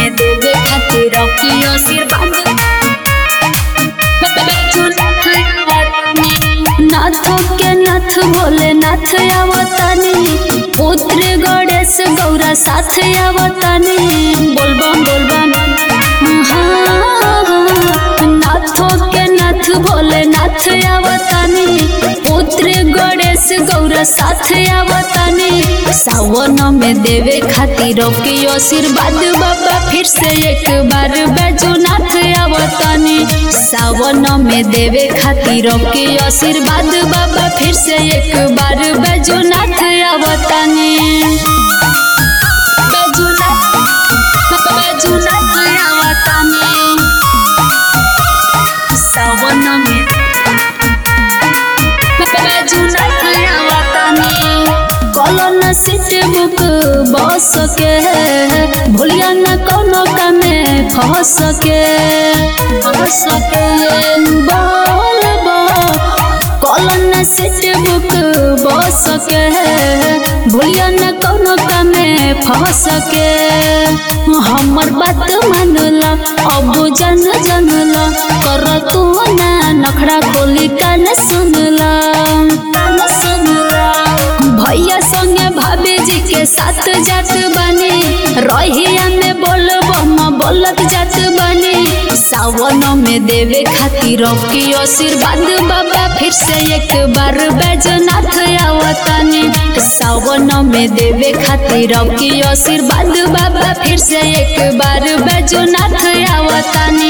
में देवे खातिर की आशीर्वाद नाथ के नाथ भोले नाथ आवतानी पुत्र गणेश गौरा साथ आवतानी बोलबम बोलबम हाँ, नाथ के नाथ भोले नाथ आवतानी पुत्र गणेश गौरा साथ आवतानी सावन में देवे खातिर के आशीर्वाद बाबा फिर से एक बार बैजूनाथ आवतानी सावन में देवे खातिर के आशीर्वाद बाबा फिर से एक बार बैजूनाथ आवतानी बैजूनाथ बैजूनाथ आवतानी सावन में बैजूनाथ आवतानी कॉलन सीट बुक बस के भूलिया न कोनो कमे फंस के फंस के बोल कॉलन सीट बुक बस के भूलिया न कोनो कमे फंस के हमर बात मानला अब जन जनला कर तू ना नखड़ा खोली कान सुनला कान सुनला भैया संगे भाभी जी के साथ जात बनी रहिया में बोल बम बोलत जात बनी सावन में देवे खातिर की आशीर्वाद बाबा फिर से एक बार बैजनाथ आवतानी सावन में देवे खातिर की आशीर्वाद बाबा फिर से एक बार बैजनाथ आवतानी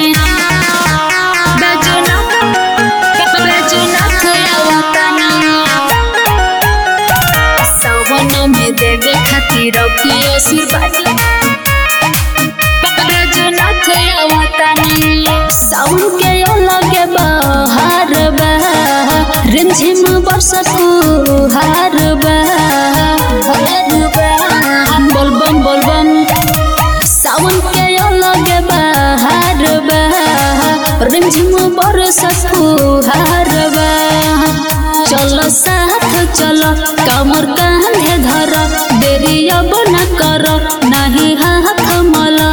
बैजनाथ बैजनाथ आवतानी सावन में देवे खातिर की आशीर्वाद बैजनाथ आवतानी साउन के लगे बहार बा रिमझिम बरसतु हार बा बोलबम बोलबम सावन के लगे बहार बा रिमझिम बरसतु हार बा चलो साथ चलो कमर कांधे धर देरी अब न कर नहीं हाथ मला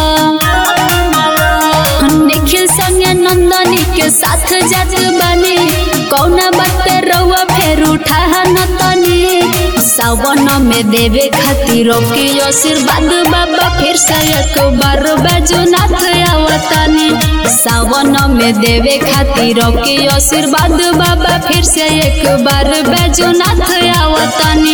निखिल संगे नंदनी के साथ जात बनी कौना बात पे रउआ फेर उठा न तनी सावन में देवे खातिर के आशीर्वाद बाबा फिर से एक बार बैजनाथ आवतानी सावन में देवे खातिर के आशीर्वाद बाबा फिर से एक बार बैजनाथ आवतानी